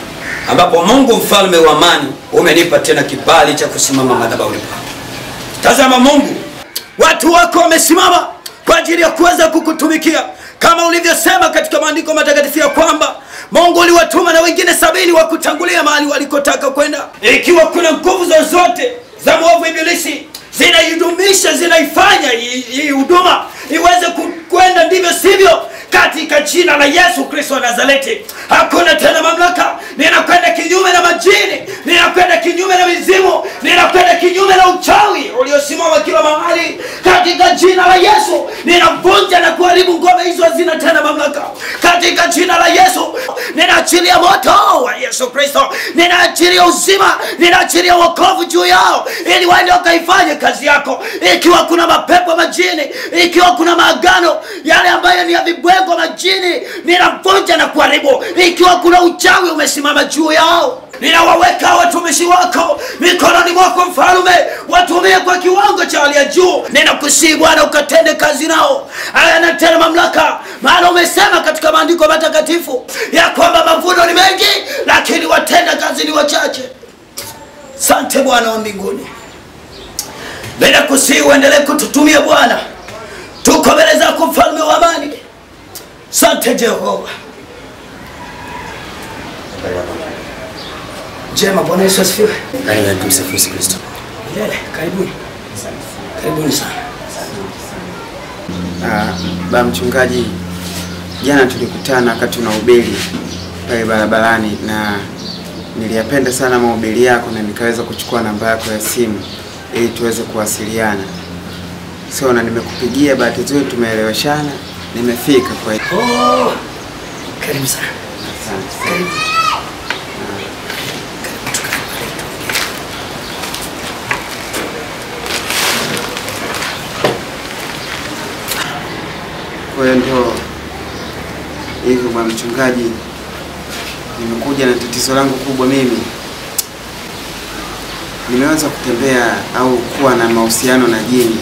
ambapo Mungu mfalme wa amani umenipa tena kibali cha kusimama madhabahuni pako. Tazama Mungu, watu wako wamesimama kwa ajili ya kuweza kukutumikia kama ulivyosema katika maandiko matakatifu ya kwamba Mungu uliwatuma na wengine sabini wa kutangulia mahali walikotaka kwenda. Ikiwa kuna nguvu zozote za mwovu Ibilisi zinaidumisha, zinaifanya hii hii huduma iweze ku- kwenda ndivyo sivyo, katika jina la Yesu Kristo wa Nazareti, hakuna tena mamlaka. Ninakwenda kinyume na majini, ninakwenda kinyume na mizimu, ninakwenda kinyume na uchawi uliosimama kila mahali, katika jina la Yesu ninavunja na kuharibu ngome hizo, hazina tena mamlaka katika jina la Yesu. Ninaachilia moto wa Yesu Kristo, ninaachilia uzima, ninaachilia wokovu juu yao, ili waende wakaifanye kazi yako. Ikiwa kuna mapepo majini, ikiwa kuna maagano yale ambayo ni ya vibwengo majini, ninavunja na kuharibu. Ikiwa kuna uchawi umesimama juu yao, ninawaweka watumishi wako mikononi mwako mfalume watumie kwa kiwango cha hali ya juu ninakusii bwana ukatende kazi nao aya na tena mamlaka maana umesema katika maandiko matakatifu ya kwamba mavuno ni mengi lakini watenda kazi ni wachache sante bwana wa mbinguni ninakusii uendelee kututumia bwana tuko mbele zako mfalme wa amani sante jehova njema bwana yesu asifiwe Karibu na tumsifu Yesu Kristo. milele karibuni karibuni sana Ah, ba mchungaji, jana tulikutana wakati unahubiri pale barabarani na niliyapenda sana mahubiri yako na nikaweza kuchukua namba yako ya simu ili tuweze kuwasiliana. So na nimekupigia, bahati nzuri tumeeleweshana, nimefika kwa hiyo. Oh, karibu sana. Asante. Karibu. Kwa hiyo ndio hivyo bwana mchungaji, nimekuja na tatizo langu kubwa mimi. Nimeweza kutembea au kuwa na mahusiano na jini.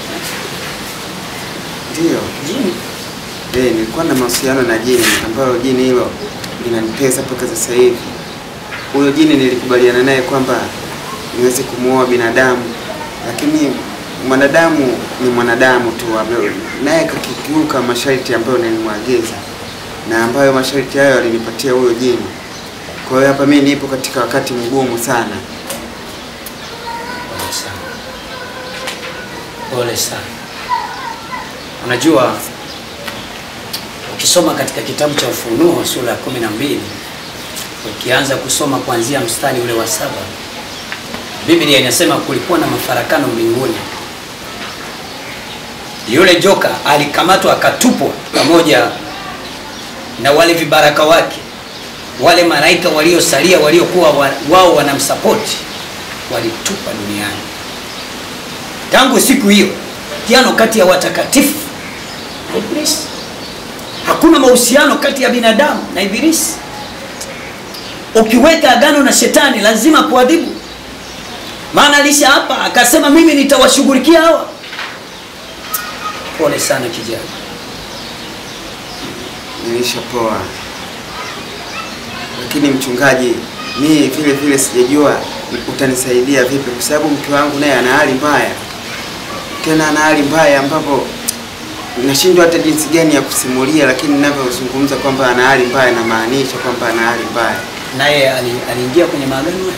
Ndio. Jini? Eh, nilikuwa na mahusiano na jini ambalo jini hilo linanitesa mpaka sasa hivi. Huyo jini nilikubaliana naye kwamba niweze kumuoa binadamu, lakini mwanadamu ni mwanadamu tu, ame- naye kakikiuka masharti ambayo nilimwagiza na ambayo masharti hayo alinipatia huyo jini. Kwa hiyo hapa mimi nipo katika wakati mgumu sana. Pole sana, pole sana. Unajua, ukisoma katika kitabu cha Ufunuo sura ya kumi na mbili ukianza kusoma kuanzia mstari ule wa saba Biblia inasema kulikuwa na mafarakano mbinguni. Yule joka alikamatwa akatupwa pamoja na wale vibaraka wake, wale malaika waliosalia waliokuwa wa, wao wanamsapoti walitupa duniani. Tangu siku hiyo piano kati ya watakatifu na Ibilisi. Hakuna mahusiano kati ya binadamu na Ibilisi. Ukiweka agano na shetani lazima kuadhibu, maana alisha hapa akasema, mimi nitawashughulikia hawa. Pole sana kijana. Nilishapoa, lakini mchungaji, mimi vile vile sijajua utanisaidia vipi, kwa sababu mke wangu naye ana hali mbaya, tena ana hali mbaya ambapo nashindwa hata jinsi gani ya kusimulia, lakini ninavyozungumza kwamba ana hali mbaya, namaanisha kwamba ana hali mbaya. Naye ali- aliingia kwenye maagano hayo.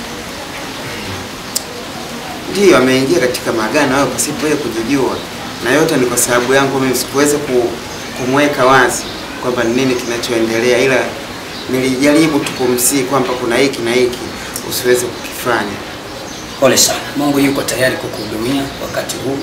Ndiyo, ameingia katika maagano hayo pasipo yeye kujijua, na yote ni kwa sababu yangu mimi. Sikuweza ku, kumweka wazi kwamba ni nini kinachoendelea, ila nilijaribu tu kumsihi kwamba kuna hiki na hiki usiweze kukifanya. Pole sana. Mungu yuko tayari kukuhudumia wakati huu.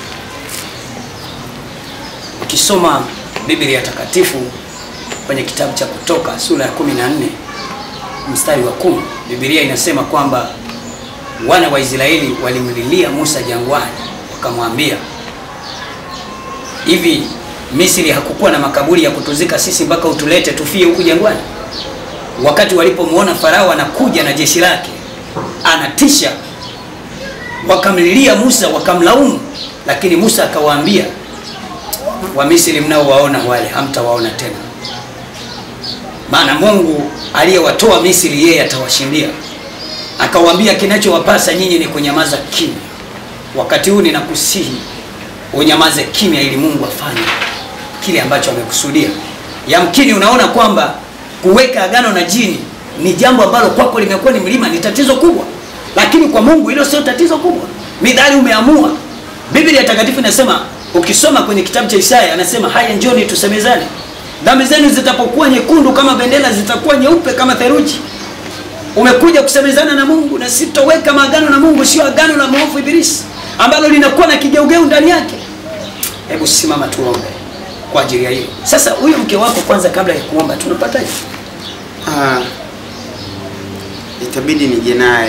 Ukisoma Biblia takatifu kwenye kitabu cha Kutoka sura ya 14 mstari wa kumi, Biblia inasema kwamba wana wa Israeli walimlilia Musa jangwani, wakamwambia hivi, Misri hakukuwa na makaburi ya kutuzika sisi mpaka utulete tufie huku jangwani? Wakati walipomwona Farao anakuja na jeshi lake anatisha, wakamlilia Musa wakamlaumu, lakini Musa akawaambia, Wamisri mnaowaona wale hamtawaona tena, maana Mungu aliyewatoa Misri yeye atawashindia. Akawaambia, kinachowapasa nyinyi ni kunyamaza kimya. Wakati huu ninakusihi unyamaze kimya, ili Mungu afanye kile ambacho amekusudia. Yamkini unaona kwamba kuweka agano na jini ni jambo ambalo kwako limekuwa ni mlima, ni tatizo kubwa, lakini kwa Mungu hilo sio tatizo kubwa. Midhali umeamua. Biblia takatifu inasema, ukisoma kwenye kitabu cha Isaya anasema, haya njoni tusemezane, dhambi zenu zitapokuwa nyekundu kama bendera, zitakuwa nyeupe kama theluji. Umekuja kusemezana na Mungu, na sitoweka maagano na Mungu, sio agano la mwovu Ibilisi ambalo linakuwa na kigeugeu ndani yake. Hebu simama tuombe kwa ajili ya hiyo. Sasa huyo mke wako kwanza, kabla ya kuomba, tunapataje? Ah, itabidi nije naye.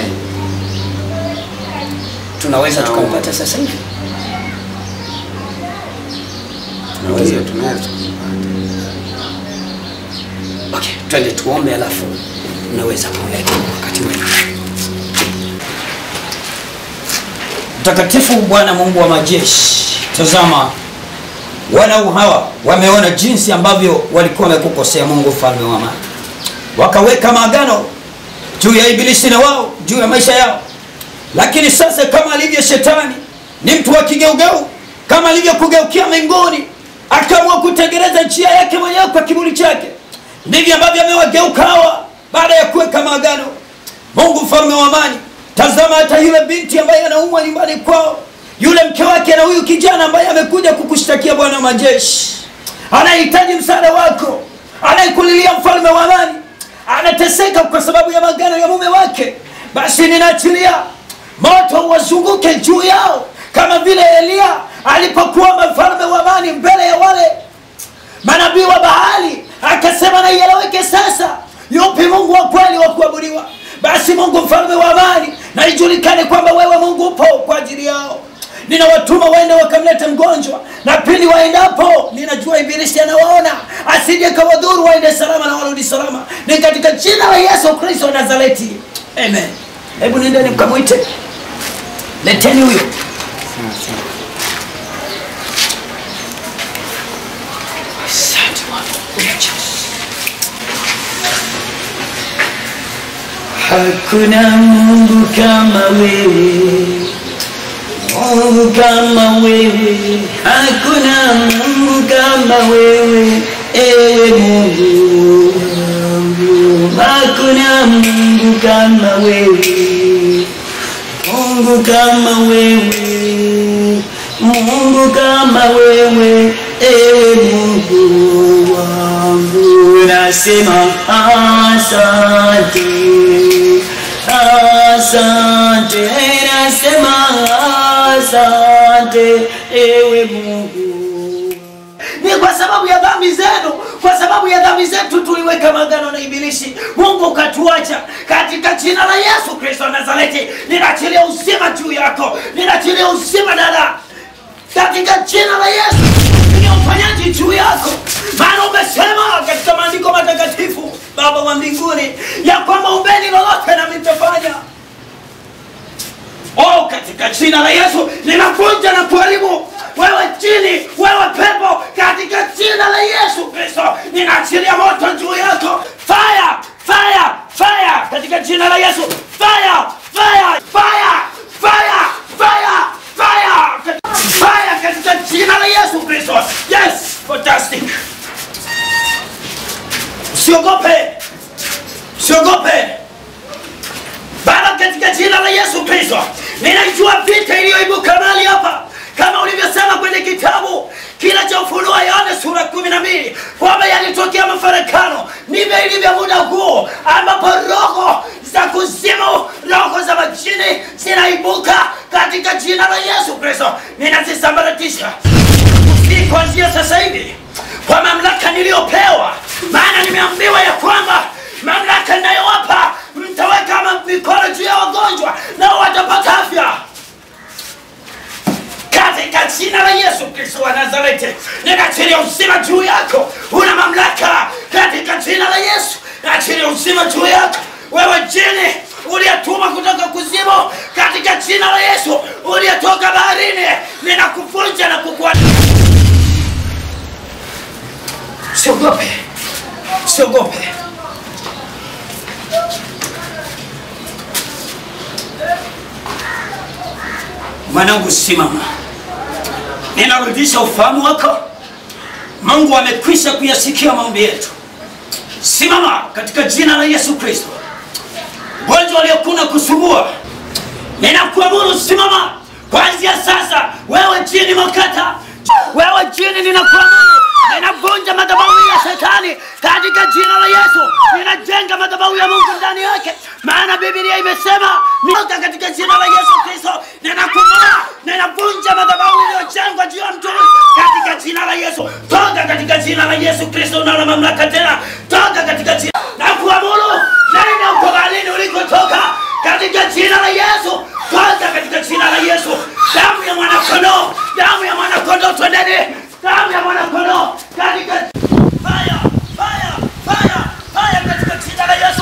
Tunaweza Sawa. tukampata sasa hivi? Ndio, tunaweza Okay, twende tuombe, alafu unaweza kuweka wakati wenu. Mtakatifu Bwana Mungu wa majeshi, tazama wanau hawa wameona jinsi ambavyo walikuwa wamekukosea Mungu mfalme wa amani, wakaweka maagano juu ya ibilisi na wao juu ya maisha yao. Lakini sasa kama alivyo shetani ni mtu wa kigeugeu, kama alivyokugeukia mbinguni akaamua kutengeneza njia yake mwenyewe kwa kiburi chake, ndivyo ambavyo amewageuka hawa baada ya kuweka maagano. Mungu mfalme wa amani, tazama hata yule binti ambaye anaumwa nyumbani kwao, yule mke wake na huyu kijana ambaye amekuja kukushtakia Bwana wa majeshi, anahitaji msaada wako, anayekulilia mfalme wa amani, anateseka kwa sababu ya magano ya mume wake. Basi ninaachilia moto wazunguke juu yao kama vile Eliya alipokuwa mfalme wa amani mbele ya wale manabii wa Baali, akasema na ieleweke sasa, yupi Mungu wa kweli wa kuabudiwa? Basi Mungu mfalme wa amani, na ijulikane kwamba wewe Mungu upo kwa ajili yao. Ninawatuma waende wakamlete mgonjwa, na pindi waendapo, ninajua ibilisi anawaona, asije kawadhuru, waende salama na warudi salama. Ni katika jina la Yesu Kristo wa Nazareti, amen. Hebu nendeni mkamwite, leteni huyo. Asante Bwana. Hakuna Mungu kama wewe, Mungu kama wewe, hakuna Mungu kama wewe, ewe Mungu wangu, hakuna Mungu kama wewe, Mungu kama wewe, Mungu kama wewe, ewe Mungu wangu, nasema asante, asante, nasema asante, ewe Mungu. Ni kwa sababu ya dhambi zenu, kwa sababu ya dhambi zetu tuliweka magano na Ibilisi, Mungu katuacha. Katika jina la Yesu Kristo wa Nazareti, ninaachilia uzima juu yako, ninaachilia uzima dada, katika jina la Yesu ni uponyaji juu yako, maana umesema katika maandiko matakatifu, Baba wa mbinguni, ya kwamba umbeni lolote nami nitafanya. Oh, katika jina la Yesu ninavunja na kuharibu wewe chini, wewe pepo, katika jina la Yesu Kristo ninaachilia moto juu yako, fire, fire, fire, katika jina la Yesu, fire, fire, fire, fire, fire, fire, fire, katika jina la Yesu Kristo. Yes, fantastic. Usiogope, usiogope. Baba, katika jina la Yesu Kristo, ninajua vita iliyoibuka mahali hapa, kama ulivyosema kwenye kitabu kile cha Ufunuo Yohana sura kumi na mbili kwamba yalitokea mafarakano. Ndivyo ilivyo muda huu ambapo roho za kuzimu, roho za majini zinaibuka katika jina la Yesu Kristo, ninazisambaratisha si kuanzia sasa hivi kwa mamlaka niliyopewa, maana nimeambiwa ya kwamba mamlaka ninayowapa mtaweka ma- mikono juu ya wagonjwa nao watapata afya katika jina la Yesu Kristo wa Nazareti, ninaachilia uzima juu yako. Una mamlaka katika jina la Yesu, naachilia uzima juu yako wewe jini uliyetuma kutoka kuzimu, katika jina la Yesu, uliyetoka baharini, ninakuvunja na kukua. Siogope, siogope. Mwanangu, simama, ninarudisha ufahamu wako. Mungu amekwisha kuyasikia maombi yetu. Simama katika jina la Yesu Kristo. Ugonjwa uliokuna kusumbua, ninakuamuru simama kuanzia sasa. Wewe jini makata, wewe jini, ninakuamuru ninavunja madhabahu ya shetani katika jina la Yesu. Ninajenga madhabahu ya Mungu ndani yake, maana Biblia imesema nitoka katika jina la Yesu Kristo. Ninakung'oa, ninavunja madhabahu iliyojengwa juu ya mtu huyu katika jina la Yesu. Toka katika jina la Yesu Kristo, unalo mamlaka tena. Toka katika jina na kuamuru, nenda uko baharini ulikotoka katika jina la Yesu. Toka katika jina la Yesu. Damu ya mwanakondoo, damu ya mwanakondoo, twendeni damu ya mwanakondoo katika fire, fire, fire, fire katika jina la Yesu.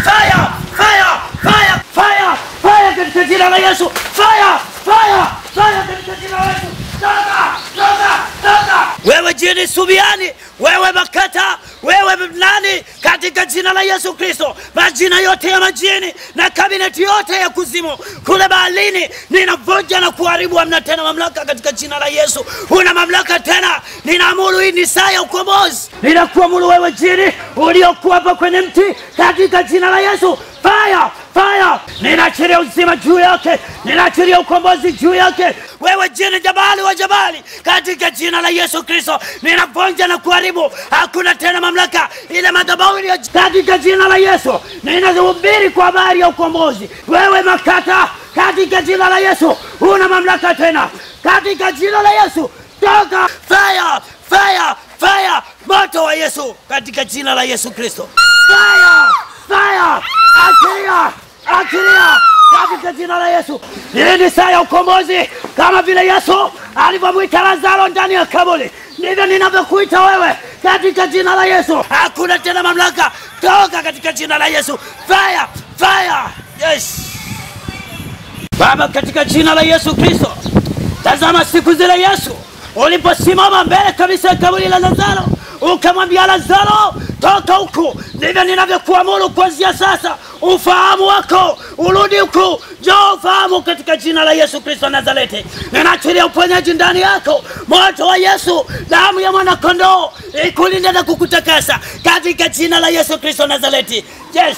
fire, fire, fire, fire, fire katika jina la Yesu. Fire, fire, fire katika jina la Yesu. Toka, toka, toka. Wewe jini Subiani, wewe Makata, wewe nani, katika jina la Yesu Kristo, majina yote ya majini na kabineti yote ya kuzimu kule baharini, ninavunja na kuharibu. Hamna tena mamlaka katika jina la Yesu. Una mamlaka tena, ninaamuru hii ni saa ya ukombozi. Ninakuamuru wewe jini uliokuwa hapa kwenye mti, katika jina la Yesu, fire fire, ninaachilia uzima juu yake, ninaachilia ukombozi juu yake. Wewe jini jabali wa jabali, katika jina la Yesu Kristo, ninavunja na kuharibu. Hakuna tena mamlaka ile madhabahu ya katika jina la Yesu. Ninahubiri kwa habari ya ukombozi. Wewe Makata, katika jina la Yesu, huna mamlaka tena, katika jina la Yesu, toka! Fire, fire, fire, moto wa Yesu, katika jina la Yesu Kristo, fire, fire, achilia, achilia katika jina la Yesu. Hii ni saa ya ukombozi, kama vile Yesu alivyomwita Lazaro ndani ya kaburi, ndivyo ninavyokuita wewe katika jina la Yesu. Hakuna tena mamlaka, toka katika jina la Yesu. Fire, fire, yes. Baba, katika jina la Yesu Kristo, tazama siku zile Yesu uliposimama mbele kabisa ya kaburi la Lazaro ukamwambia Lazaro, toka huku. Ndivyo ninavyokuamuru kuanzia sasa, ufahamu wako urudi huku, njoo ufahamu katika jina la Yesu Kristo wa Nazareti. Ninaachilia uponyaji ndani yako, moto wa Yesu, damu ya mwanakondoo ikulinde na kukutakasa katika jina la Yesu Kristo wa Nazareti. Yes.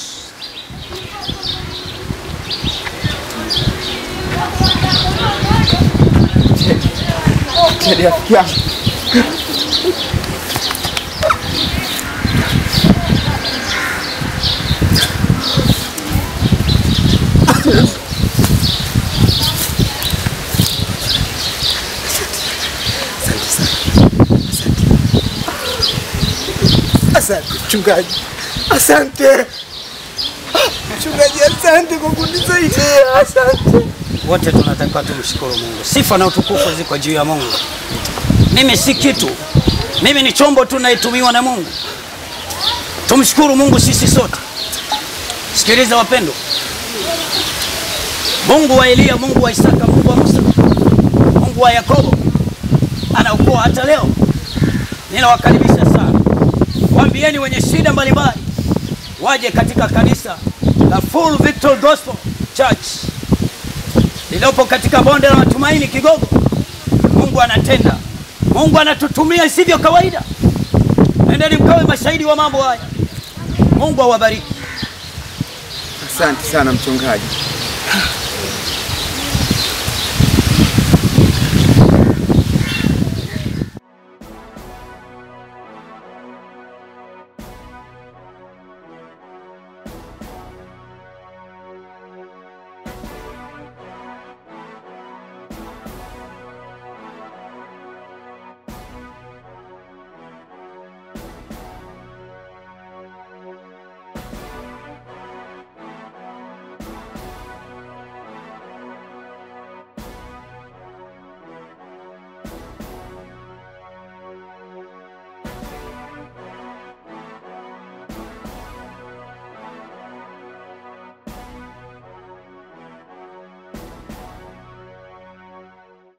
Teddy rafiki yangu. Asante mchungaji, asante mchungaji, asante kwa kunisaidia, asante. Wote tunatakiwa tumshukuru Mungu. Sifa na utukufu ziko juu ya Mungu. Mimi si kitu, mimi ni chombo tu naitumiwa na Mungu. Tumshukuru Mungu sisi sote. Sikiliza wapendwa, Mungu wa Eliya, Mungu wa Isaka, Mungu wa Musa, Mungu wa Yakobo anaokoa hata leo. Ninawakaribisha sana, waambieni wenye shida mbalimbali waje katika kanisa la Full Victory Gospel Church lililopo katika bonde la matumaini Kigogo. Mungu anatenda, Mungu anatutumia isivyo kawaida. Nendeni mkawe mashahidi wa mambo haya. Mungu awabariki. Asante sana mchungaji.